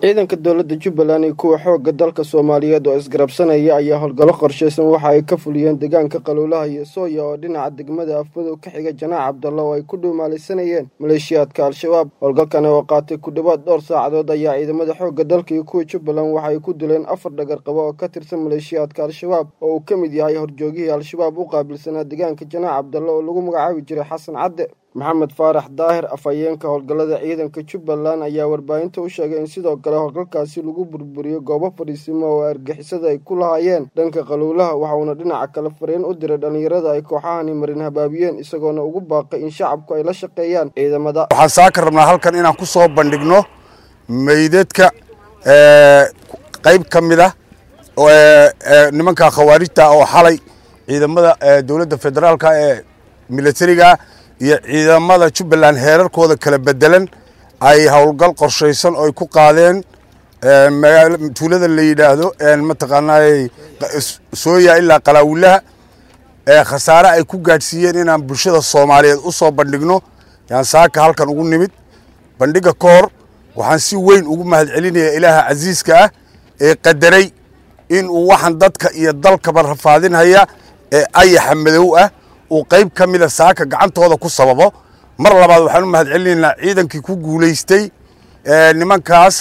ciidanka dowladda jubbaland iyo kuwa xoogga dalka soomaaliyeed oo isgarabsanaya ayaa howlgallo qorshaysan waxa ay ka fuliyeen deegaanka qaluulaha iyo sooya oo dhinaca degmada afmadow ka xiga janaac cabdalla oo ay ku dhuumaalaysanayeen maleeshiyaadka al-shabaab howlgalkan oo qaatay ku dhowaad dhowr saacadood ayaa ciidamada xoogga dalka iyo kuwa jubbaland waxa ay ku dileen afar dhagar qabo oo ka tirsan maleeshiyaadka al-shabaab oo uu ka mid yahay horjoogihii al-shabaab u qaabilsanaa deegaanka janaac cabdalla oo lagu magacaabi jiray xasan cadde maxamed faarax daahir afhayeenka howlgallada ciidanka jubbaland ayaa warbaahinta u sheegay in sidoo kale howlgalkaasi lagu burburiyo goobo fadhiisimo oo argixisada ay ku lahaayeen dhanka qaluulaha waxauna dhinaca kale fariin u diray dhallinyarada ay kooxahani marin habaabiyeen isagoona ugu baaqay in shacabku ay la shaqeeyaan ciidamada waxaan saaka rabnaa halkan inaan ku soo bandhigno meydadka qayb ka mid ah nimanka khawaarijta oo xalay ciidamada dowladda federaalka ee militariga iyo ciidamada jubbaland heerarkooda kala bedelan ay howlgal qorshaysan oo ay ku qaadeen tuulada la yidhaahdo mataqaanaa sooya ilaa qalaawulaha khasaare ay ku gaadhsiiyeen inaan bulshada soomaaliyeed u soo bandhigno yaan saaka halkan ugu nimid bandhiga ka hor waxaan si weyn ugu mahad celinaya ilaaha casiiska ah ee qadaray in uu waxaan dadka iyo dalkaba rafaadinhaya ee ayaxa madow ah uu qayb ka mida saaka gacantooda ku sababo mar labaad waxaan u mahad celinaynaa ciidankii ku guulaystay nimankaas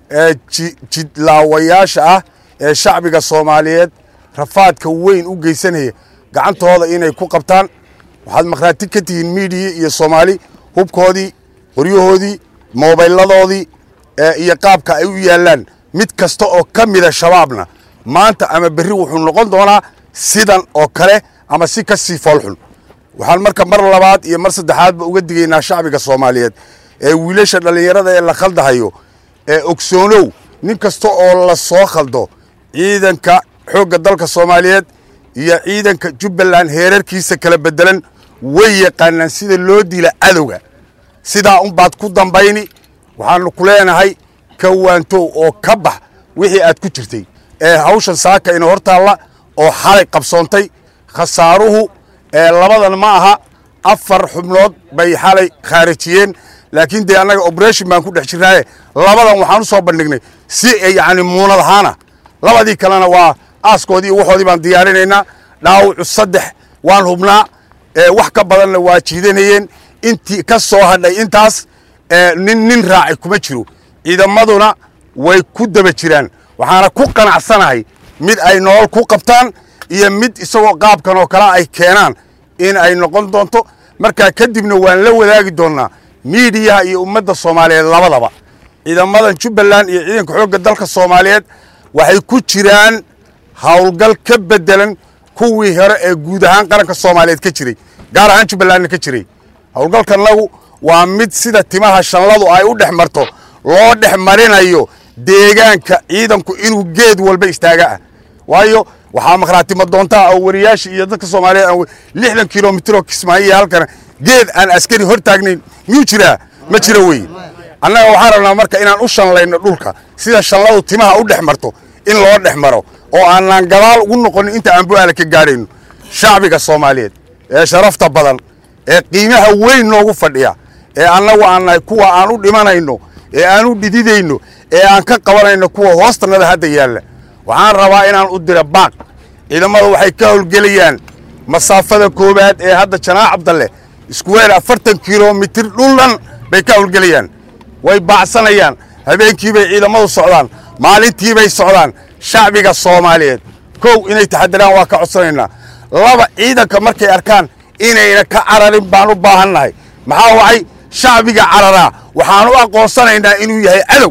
jidlaawayaasha ah ee shacbiga soomaaliyeed rafaadka weyn u geysanaya gacantooda inay ku qabtaan waxaad makhraati ka tihiin miidiya iyo soomaali hubkoodii qoryahoodii moobayladoodii iyo qaabka ay u yaallaan mid kasta oo ka mida shabaabna maanta ama berri wuxuu noqon doonaa sidan oo kale ama si ka sii foolxun waxaan marka mar labaad iyo mar saddexaadba uga digaynaa shacbiga soomaaliyeed ee wiilasha dhallinyarada ee la khaldahayo ee ogsoonow nin kasta oo la soo khaldo ciidanka xoogga dalka soomaaliyeed iyo ciidanka jubbaland heerarkiisa kala bedelan way yaqaanaan sida loo dila cadowga sidaa unbaad ku dambayni waxaanu ku leenahay ka waantow oo ka bax wixii aad ku jirtay ee hawshan saaka ina hortaalla oo xalay qabsoontay khasaaruhu labadan ma aha afar xubnood bay xalay khaarijiyeen laakiin dee annaga oberation baan ku dhex jirnaaye labadan waxaan u soo bandhignay si yacni muunad ahaana labadii kalena waa aaskoodii iyo waxoodii baan diyaarinaynaa dhaawucu saddex waan hubnaa wax ka badanna waa jiidanayeen intii ka soo hadhay intaas nin nin raacay kuma jiro ciidamaduna way ku daba jiraan waxaana ku qanacsanahay mid ay nolol ku qabtaan iyo mid isagoo qaabkan oo kale ay keenaan in ay noqon doonto markaa kadibna waan la wadaagi doonnaa miidiyaha iyo ummadda soomaaliyeed labadaba ciidamadan jubbaland iyo ciidanka xoogga dalka soomaaliyeed waxay ku jiraan howlgal ka bedelan kuwii hore ee guud ahaan qaranka soomaaliyeed ka jiray gaar ahaan jubbalandna ka jiray howlgalkanagu waa mid sida timaha shanladu ay u dhex marto loo dhex marinayo deegaanka ciidanku inuu geed walba istaaga ah waayo waxaa makhraatima doontaa oo wariyaasha iyo dadka soomaaliyeed aan lixdan kilomitr oo kismaayiya halkana geed aan askari hor taagnayn miyuu jiraa ma jira weye annaga waxaan rabnaa marka inaan u shanlayno dhulka sida shanladu timaha u dhex marto in loo dhex maro oo aanaan gadaal ugu noqonin inta aan bu-aala ka gaadhayno shacbiga soomaaliyeed ee sharafta badan ee qiimaha weyn noogu fadhiya ee annagu aan nahay kuwa aan u dhimanayno ee aan u dhididayno ee aan ka qabanayno kuwa hoostanada hadda yaalla waxaan rabaa inaan u dira baaq ciidamada waxay ka howlgelayaan masaafada koowaad ee hadda janaac cabdalle iskuweer afartan kilomitir dhuldhan bay ka howlgelayaan way baacsanayaan habeenkiibay ciidamadu socdaan maalintiibay socdaan shacbiga soomaaliyeed kow inay taxadiraan waa ka codsanaynaa laba ciidanka markay arkaan inayna ka cararin baan u baahannahay maxaa wacay shacbiga cararaa waxaan u aqoonsanaynaa inuu yahay cadow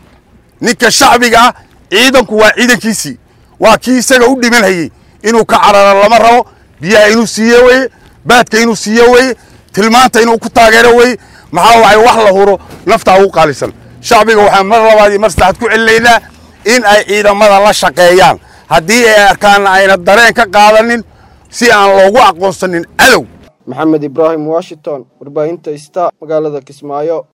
ninka shacbiga ah ciidanku waa ciidankiisii waa kii isaga u dhimanhayey inuu ka cararo lama rabo biyaha inuu siiye weye baadka inuu siiye weye tilmaanta inuu ku taageero weye maxaa wacay wax la huro naftaa ugu qaalisan shacbiga waxaan mar labaad iyo mar saddexaad ku celinaynaa in ay ciidamada la shaqeeyaan haddii ay arkaanna ayna dareen ka qaadanin si aan loogu aqoonsanin cadow maxamed ibraahim washington warbaahinta sta magaalada kismaayo